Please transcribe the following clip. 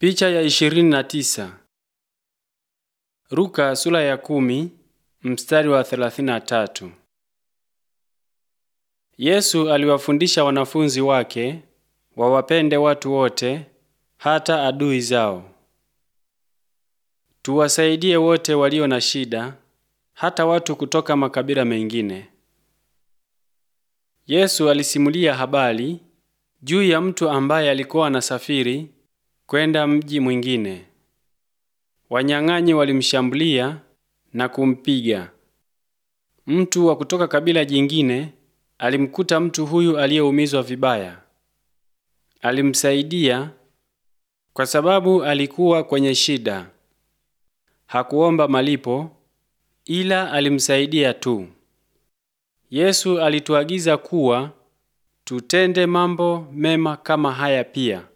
Picha ya ishirini na tisa. Luka sura ya kumi mstari wa thelathini na tatu. Yesu aliwafundisha wanafunzi wake wawapende watu wote hata adui zao. Tuwasaidie wote walio na shida hata watu kutoka makabila mengine. Yesu alisimulia habari juu ya mtu ambaye alikuwa anasafiri kwenda mji mwingine. Wanyang'anyi walimshambulia na kumpiga. Mtu wa kutoka kabila jingine alimkuta mtu huyu aliyeumizwa vibaya. Alimsaidia kwa sababu alikuwa kwenye shida. Hakuomba malipo ila alimsaidia tu. Yesu alituagiza kuwa tutende mambo mema kama haya pia.